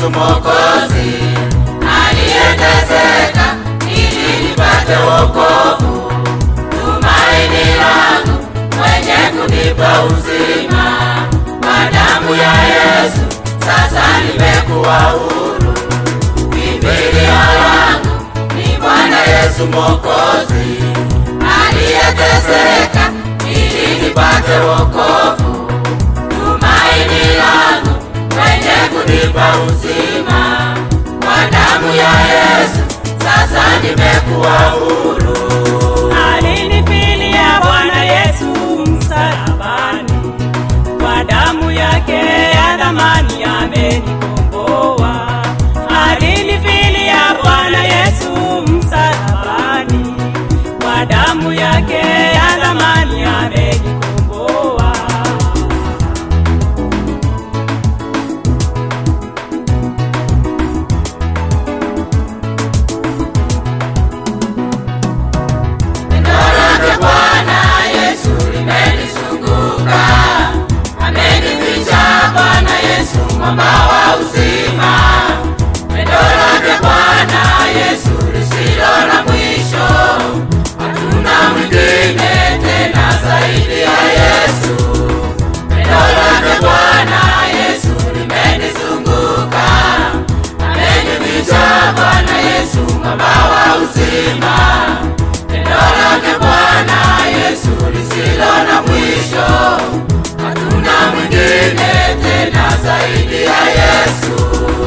Yesu Mwokozi aliyeteseka ili nipate wokovu, tumaini langu mwenye kunipa uzima. Kwa damu ya Yesu sasa nimekuwa huru, kimbilio langu ni Bwana Yesu Mwokozi aliyeteseka ili nipate wokovu, tumaini langu mwenye kunipa uzima. Kwa damu ya Yesu sasa nimekuwa huru. Alinifilia Bwana Yesu msalabani, kwa damu yake ya thamani amenikomboa. Alinifilia Bwana Yesu msalabani, kwa damu yake ya thamani amenikomboa. Pendo lake Bwana Yesu limenizunguka, amenificha Bwana Yesu mwamba wa uzima. Pendo lake Bwana Yesu lisilo na mwisho, hatuna mwingine tena zaidi ya Yesu. Pendo lake Bwana Yesu limenizunguka, amenificha Bwana Yesu mwamba wa uzima. Pendo lake Bwana Yesu lisilo na mwisho, hatuna mwingine tena zaidi ya Yesu.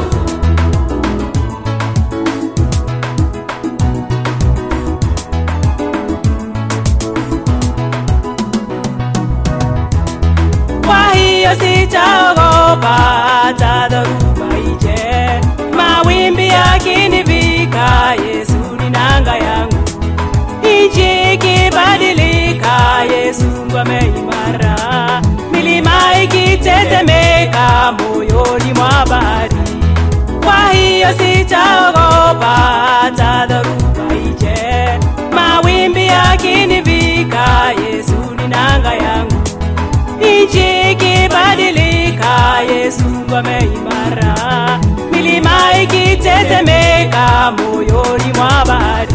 Kwa hiyo sitaogopa hata dhoruba ije, mawimbi yakinivika, Yesu ni nanga yangu. Nchi ikibadilika, Yesu ngome imara, milima ikitetemeka moyoni mwa bahari. Kwa hiyo sitaogopa hata dhoruba ije, mawimbi yakinivika, Yesu ni nanga yangu nchi ikibadilika, Yesu ngome imara, milima ikitetemeka moyoni mwa bahari.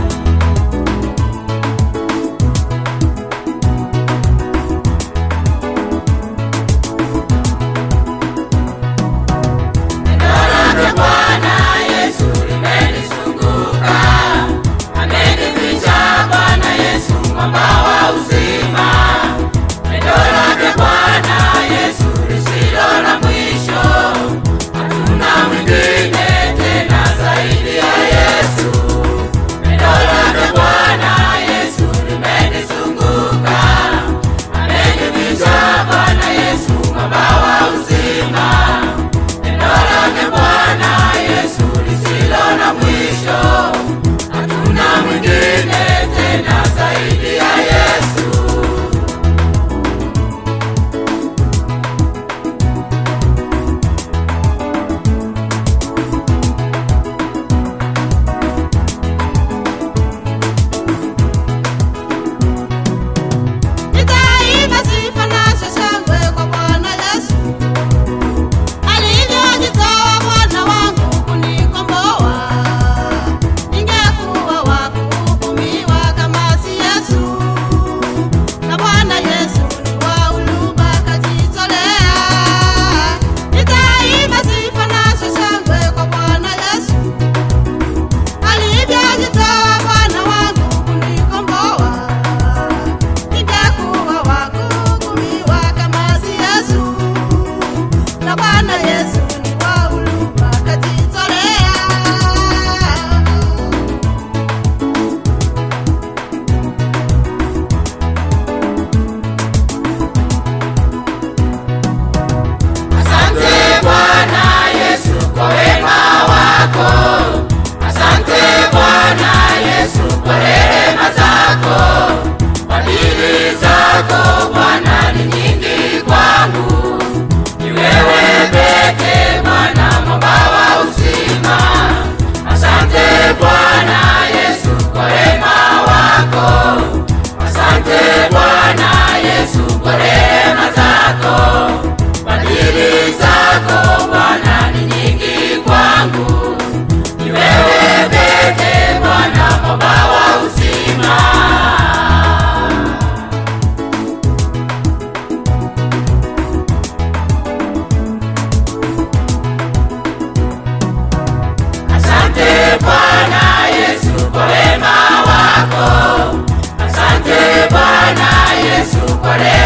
Pendo lake Bwana Yesu limenizunguka, amenificha Bwana Yesu mwamba wa uzima. Pendo lake Bwana Yesu lisilo na mwisho, hatuna mwingine tena zaidi ya Yesu. Pendo nimeokolewa